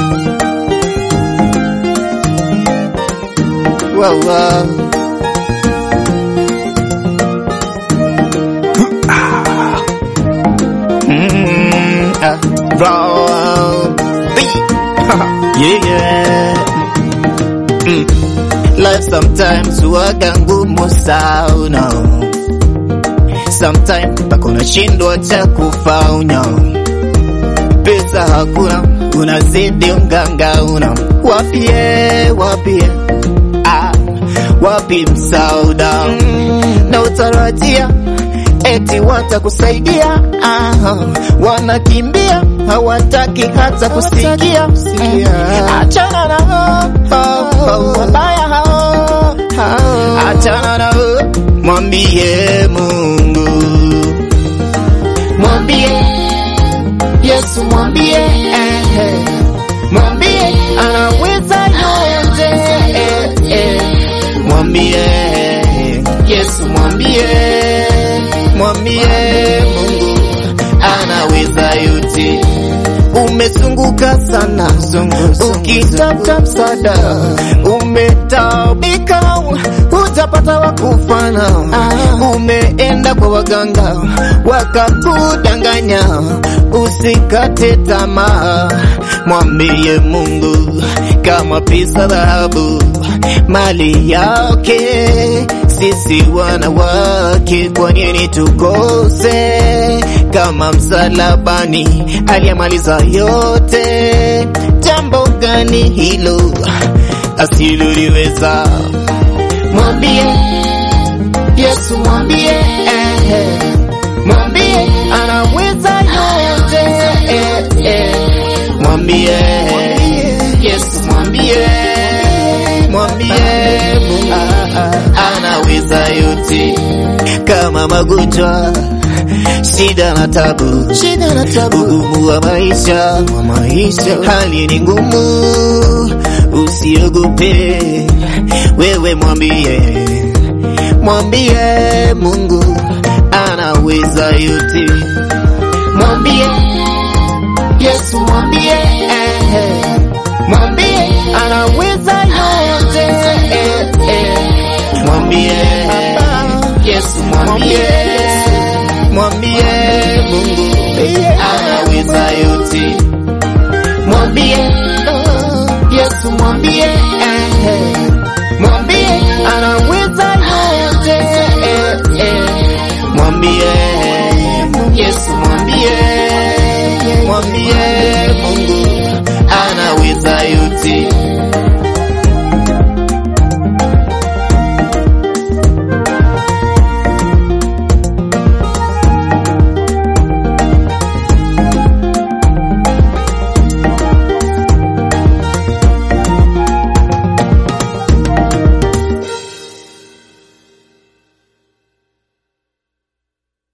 Wow, wow. Mm, ah, roll, beat. yeah, yeah. Mm. Life sometimes huwaga ngumu sana, sometimes mpaka unashindwa cha kufanya. Pesa hakuna, unazidi ungangauna, wapie wapie, ah, wapi msauda na utarajia eti watakusaidia, ah, wanakimbia hawataki hata kusikia. Mm, Achana na hao, hao, hao, wabaya hao, hao. achana na hao, mwambie Mungu, mwambie Yesu, mwambie eh, eh, mwambie anaweza yote eh, eh, mwambie Yesu, mwambie mwambie Mungu anaweza yote. Umezunguka sana ukitafuta msaada, umetaabika hujapata wa kufana, umeenda kwa waganga wakakudanganya, usikate tamaa, mwambie Mungu kama pesa, dhahabu, mali yake sisi wanawake, kwa nini tukose? Kama msalabani aliyamaliza yote, jambo gani hilo asiloliweza? Mwambie Yesu, mwambie eh, eh, mwambie anaweza yote eh, eh, mwambie Yesu, mwambie mwambie Mungu anaweza yote, kama magonjwa, shida na tabu, shida na tabu, ugumu wa maisha, wa maisha, hali ni ngumu, usiogope, wewe mwambie, mwambie Mungu anaweza yote, mwambie Yesu, mwambie eh, eh, mwambie anaweza yote eh, eh, mwambie Yesu, mwambie mwambie Mungu anaweza yote, mwambie Yesu, mwambie